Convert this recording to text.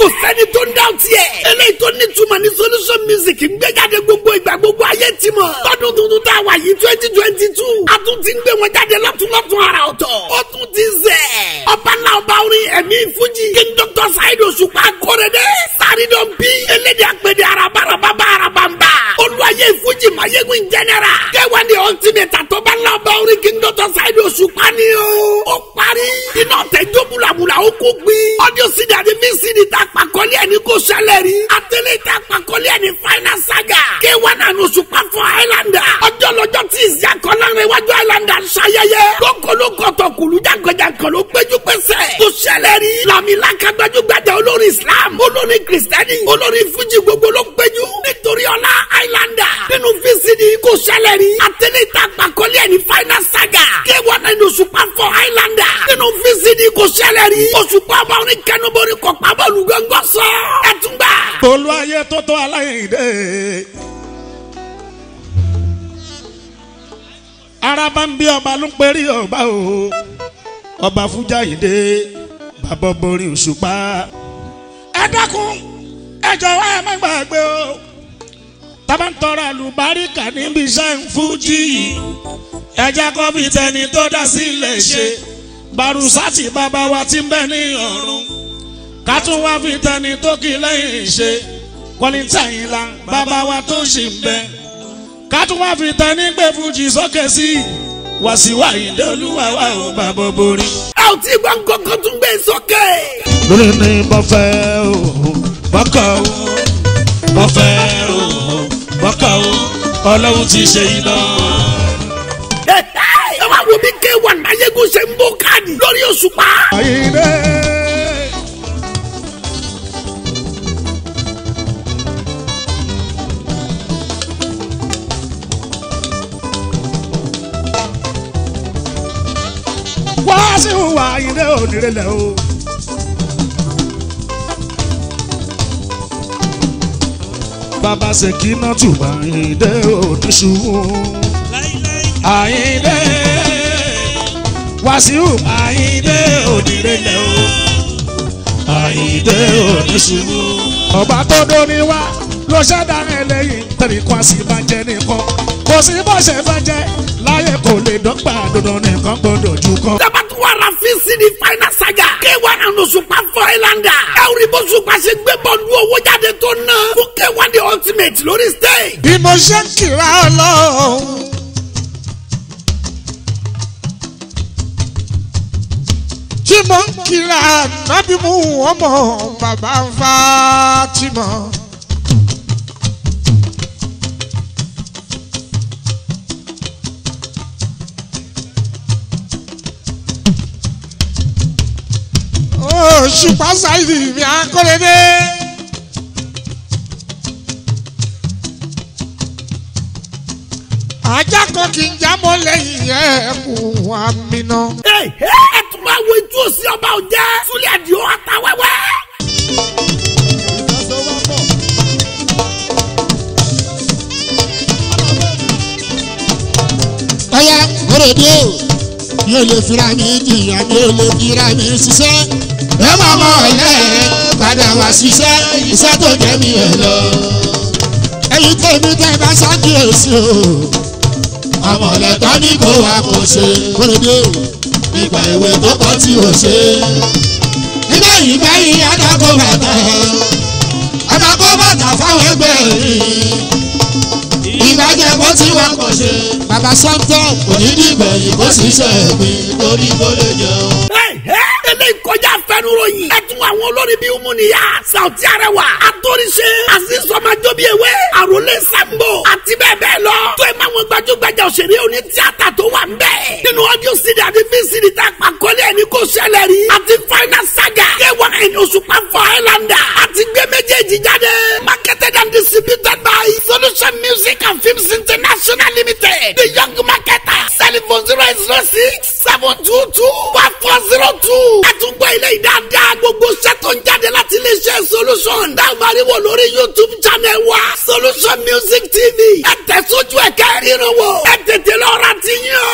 sẹ́ni tó ń dá tiẹ̀. eléyìí tó ní túmọ̀ ní solution music ń gbé jáde gbogbo ìgbà gbogbo ayé ti mọ̀. tọdún tuntun tá a wà yìí twenty twenty two. a tún ti ń gbé wọn jáde lọ́túnlọ́tún ara ọ̀tọ̀. ó tún ti zẹ̀. ọba náà ọba orin ẹ̀mí fújì. king doctor saheed òṣùpá kórede. sárídọ̀n bí. elédè àpèdè arabarababa arabamba. olùwàyè fújì mayegun general. kẹwàá ni ultimate àtọ́ba náà ọba orin king doctor saheed òṣùpá ni o. ó parí. iná tẹjọ́ bulabula ó kó gbin. audio cd àti vcd ta pàkọ́lé ẹni kò ṣẹlẹ̀ rí. àtẹlẹ ta pàkọ́lé ẹni final saga. kẹwàá náà ní òṣùpá fún highlander. ọjọ́ lọ́jọ́ tí ìsì akọ́lárin iwájú highlander ṣayẹyẹ. lókolókọ̀tọ̀ kùlú jágọjágọ ló péjú pésẹ̀. kò ṣẹlẹ̀ rí. làmìlà kágbájúgbájà olórí islam olórí kristẹni olórí fújì gbogbo ló péjú. nítorí ọlá highlander. nínú vcd kò ṣẹlẹ̀ rí. àtẹlẹ ta pàkọ́lé ẹni final saga. kẹwàá náà ní òṣùpá fún highlander. nínú vcd kò ṣẹlẹ̀ rí. òṣùpá ọba orin kẹnubori kọ pàbọ̀lù gángan sọ. ẹ tún gbà. olú ayé tó tó aláìndé. araba ń bí ọba ló ń perí ọba o ọba fújàyídé bàbá borí òṣùpá. ẹ dákun ẹ jọ̀wọ́ ẹ má gbàgbé o tábà ń tọrọ àlùbáríkà níbi iṣẹ́ ń fújì yìí ẹ jẹ́ kó fi tẹni tó dá sílẹ̀ ṣe barusati bàbá wa ti ń bẹ ní ọ̀run ká tún wá fi tẹni tó kì lẹ́yìn ṣe kọ́lítà yìí la bàbá wa tó ṣì ń bẹ ká tún wá fi tẹni gbé fújì sókè sí wàsíwá ìdè olúwa wa ò bàbá borí. ẹ ò tí gbọ́ nǹkan tún gbé sókè. lórí ni mo fẹ́ o bọ́kọ̀ o mo fẹ́ o bọ́kọ̀ o ọlọ́run ti ṣe iná. ẹ wá wo bí k1 mayegun ṣe ń bó káàdì lórí òṣùpá. àyìnbé. wá sí ìwà àyìnbé onírẹ̀lẹ̀ o. bàbá ṣèkínà tùbà àyìnbé oníṣubú. àyìnbé wàsíù àyìndé òdìrẹ́lẹ̀ o àyìndé oníṣubú. ọba tó dóni wá ló ṣẹ̀dá ẹlẹ́yìn tẹ̀lé kó a sì bá jẹ́ nìkan kò sí bó ṣe fẹ́ jẹ́ láyé kò lè dọ́gba dandan nìkan gbọ́dọ̀ jù kan. dabatuwara vcd final saga k1 and òṣùpá fún highlander. ẹ ò rí bó ṣùpá ṣe gbé bọ́ọ̀lù owó jáde tó ná. fún k1 the ultimate lórí stage. bí mo ṣe ń kíra ọlọ́run. tí mo ń kíra nábì mú ọmọ bàbá Fátímà. Òṣùpá Sáìdì mi akọ́lẹ́dé. ajá kan kì í jábọ́ lẹ́yìn ẹ̀kún àmìnà. ẹ ẹ tún máa wo ojú òsì ọba òjẹ́ súlẹ̀ àdìo àtàwẹ́wẹ́. ọ̀yá òrèdè o mi ò lè fira mi jìyà mi ò lè fira mi ṣiṣẹ́. ẹ máa mọ ọ̀lẹ́ padà wá ṣiṣẹ́ iṣẹ́ tó jẹ́ mi ẹ̀ lọ. ẹyin tèmi tẹ́ bá ṣàkíyèsí o àmọ̀lẹ́tọ́ ní kó wa kò ṣe òrèdè o ìgbà ìwé tó kọ́ tí o ṣe. nígbà yìí báyìí adágún bàtà adágún bàtà fáwọn ẹgbẹ́ yìí ìbàjẹ́ bó ti wá kò ṣe. bàbá sọ́ńtọ̀ kò ní dìgbà yìí kó sì ṣe ẹ̀gbìn torí kó lè jẹun. ẹ ẹ eléyìí kọjá fẹnuròyìn. ẹ tún àwọn olórí bíi Umuniya Sauti Arẹwà Atóríṣe Azizọmọjọ bíi ewé Àròlé Sambo àti bẹ́ẹ̀ bẹ́ẹ̀ lọ. tó ẹ máa wọn gbajúgbajà òṣèré oní tíátà tó wà ń bẹ̀. nínú ọdún sídìí àti fíìsìdì tá a pàkọ́lé ẹni kò ṣẹlẹ̀ rí. àti final saga k1 ẹni òṣùpá fọ highlander àti gbé méjèèjì jáde. marketed and distributed by Solution Music and Films International Limited. the young marketer telephone zero eight zero six seven two two one four zero two. ẹ tún gbọ́ ilé ìdáadáa gbogbo iṣẹ́ tó ń jáde láti iléeṣẹ́ solution. dáhùn wò lórí youtube channel wa solution music tv. ẹ tẹ̀ sójú ẹ̀ kẹ́rìíran wò. ẹ tètè lọ́ra ti yàn.